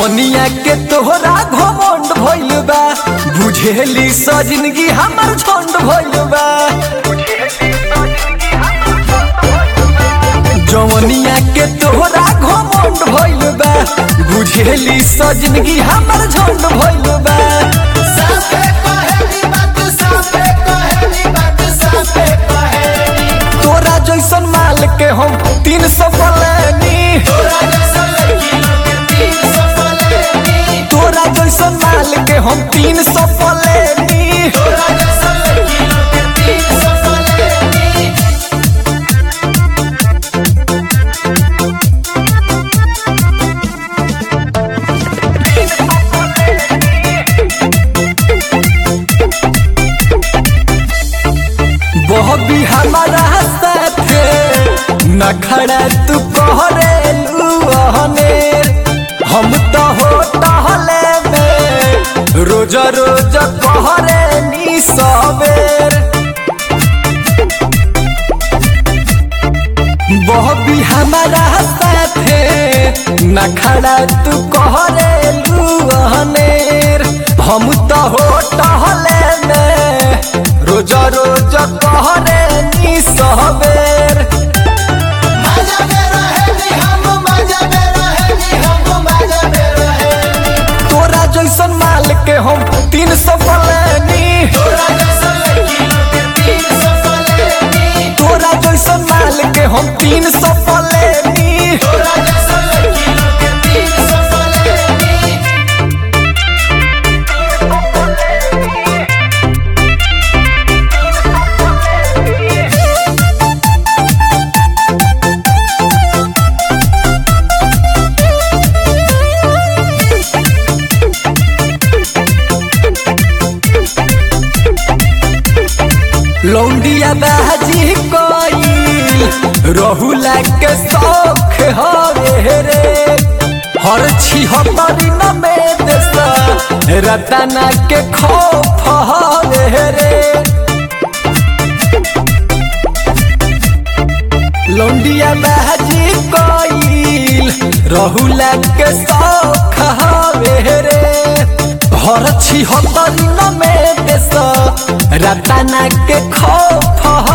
जवनिया के तोहरा घमंड भइल बा बुझेली स जिंदगी हमर झंड भइल बा जवनिया के तोहरा घमंड भइल बा बुझेली स जिंदगी हमर झंड भइल बा साफे कहेली बात साफे कहेली बात साफे कहेली तोरा जैसन माल के हम तीन सौ पलानी तोरा जैसा लड़की लोग तीन सौ पलेनी तोरा जैसन माल के हम तीन सौ पलेनी तोरा जैसा लड़की लोग तीन सौ पलेनी बहबी हमारा साथे नखड़ा तू कहरेलू हने हम तो हो टहले में रोज रोज कहरे नी सवेर बहबी हमारा साथे नखड़ा तू कहरेलू हनेर हम तो हो टहले में रोज रोज कहरे नी सवेर मजा में रहेली हम मजा में रहेली हम मजा में रहेली तोरा जैसन माल के हम तीन सौ पलानी तोरा जैसा लड़की लोग तीन सौ पलेनी तोरा जैसन माल के हम तीन सौ पलेनी तोरा जैसा लड़की लोग तीन सौ पलेनी लौंडिया बाजी कोई रहुला के शौख हवे रे हर छिहत्तरी न में देसा रतना के खौफ हवे रे लौंडिया बाजी कोई रहुला के शौख हवे रे हर छिहत्तरी न में देसा रतना के खौफ